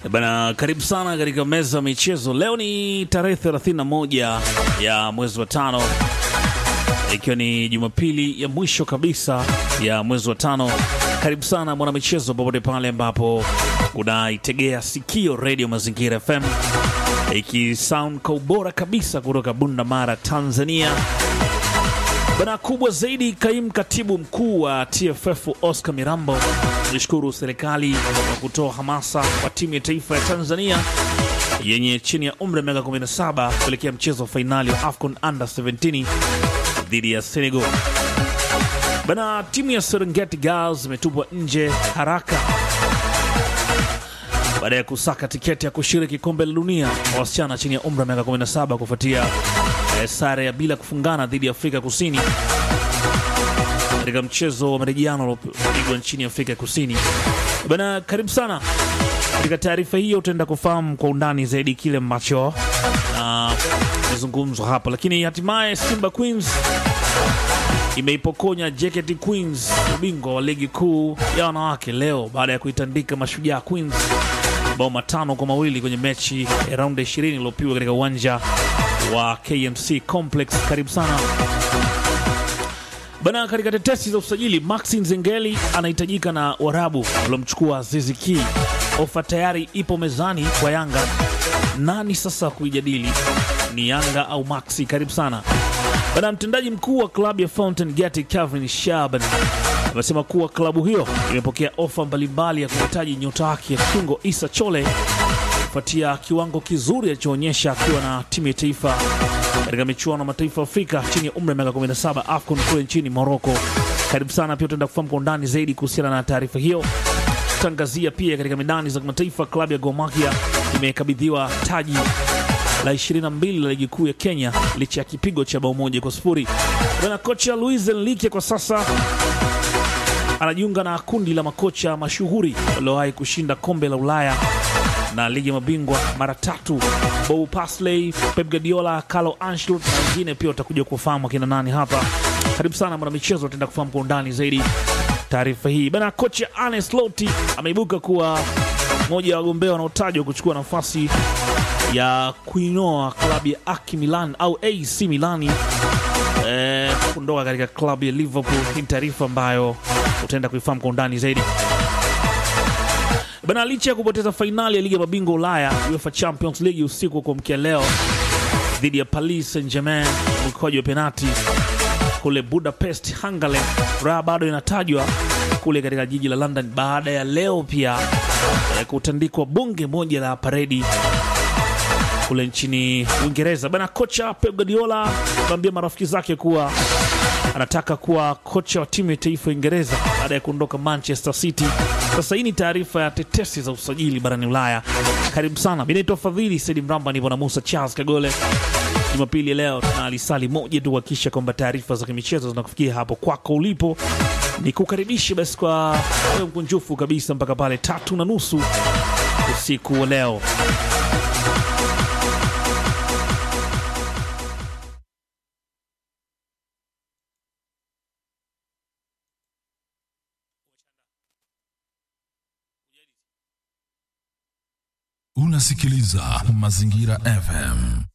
Bana, karibu sana katika meza ya michezo. Leo ni tarehe 31 ya mwezi wa tano, ikiwa ni Jumapili ya mwisho kabisa ya mwezi wa tano. Karibu sana mwana michezo, popote pale ambapo unaitegea sikio redio Mazingira FM ikisound kwa ubora kabisa kutoka Bunda Mara, Tanzania. Bana, kubwa zaidi, kaimu katibu mkuu wa TFF Oscar Mirambo alishukuru serikali kwa kutoa hamasa kwa timu ya taifa ya Tanzania yenye chini ya umri wa miaka 17 kuelekea mchezo wa fainali wa AFCON Under 17 dhidi ya Senegal. Bana, timu ya Serengeti Girls imetupwa nje haraka baada ya kusaka tiketi ya kushiriki kombe la dunia kwa wasichana chini ya umri wa miaka 17 kufuatia eh, sare ya bila kufungana dhidi ya Afrika Kusini katika mchezo wa marejiano uliopigwa nchini Afrika Kusini. Bana, karibu sana katika taarifa hiyo, utaenda kufahamu kwa undani zaidi kile ambacho na kizungumzwa hapa, lakini hatimaye Simba Queens imeipokonya JKT Queens ubingwa wa ligi kuu ya wanawake leo baada ya kuitandika Mashujaa Queens bao matano kwa mawili kwenye mechi ya raundi 20 iliyopigwa katika uwanja wa KMC Complex. Karibu sana bana. Katika tetesi za usajili, Maxi Nzengeli anahitajika na Warabu waliomchukua Azizi Ki. Ofa tayari ipo mezani kwa Yanga. Nani sasa kuijadili, ni Yanga au Maxi? Karibu sana bana. Mtendaji mkuu wa klabu ya Fountain Gate Calvin Shaban amesema kuwa klabu hiyo imepokea ofa mbalimbali ya kuhitaji nyota wake kiungo Isa Chole kufuatia kiwango kizuri alichoonyesha akiwa na timu ya taifa katika michuano ya mataifa Afrika chini ya umri wa miaka 17 AFCON kule nchini Morocco. Karibu sana pia, utaenda kufahamu kwa undani zaidi kuhusiana na taarifa hiyo. Tangazia pia katika medani za kimataifa, klabu ya Gor Mahia imekabidhiwa taji la 22 la ligi kuu ya Kenya licha ya kipigo cha bao moja kwa sifuri. Bwana kocha Luis Enrique kwa sasa anajiunga na kundi la makocha mashuhuri waliowahi kushinda kombe la Ulaya na ligi ya mabingwa mara tatu: Bob Paisley, Pep Guardiola, Carlo Ancelotti na wengine pia utakuja kufahamu akina nani hapa. Karibu sana mwana michezo, utaenda kufahamu kwa undani zaidi taarifa hii bana. Kocha Arne Slot ameibuka kuwa mmoja wa wagombea wanaotajwa kuchukua nafasi ya kuinoa klabu ya AC Milan au AC Milani eh, kuondoka katika klabu ya Liverpool. Hii ni taarifa ambayo utaenda kuifahamu kwa undani zaidi bana. Licha ya kupoteza fainali ya ligi ya mabingwa Ulaya UEFA Champions League usiku wa kuamkia leo dhidi ya Paris Saint-Germain mkoaji wa penati kule Budapest, Hungary, raha bado inatajwa kule katika jiji la London baada ya leo pia eh, kutandikwa bunge moja la paredi kule nchini Uingereza bana. Kocha Pep Guardiola ameambia marafiki zake kuwa anataka kuwa kocha wa timu ya taifa ya Uingereza baada ya kuondoka Manchester City. Sasa hii ni taarifa ya tetesi za usajili barani Ulaya. Karibu sana, mi naitwa Fadhili Saidi Mramba, nipo na Musa Charles Kagole. Jumapili ya leo tuna lisali moja tu kuhakikisha kwamba taarifa za kimichezo zinakufikia hapo kwako ulipo. Ni kukaribisha basi kwa moyo mkunjufu kabisa mpaka pale tatu na nusu usiku wa leo. Unasikiliza Mazingira FM.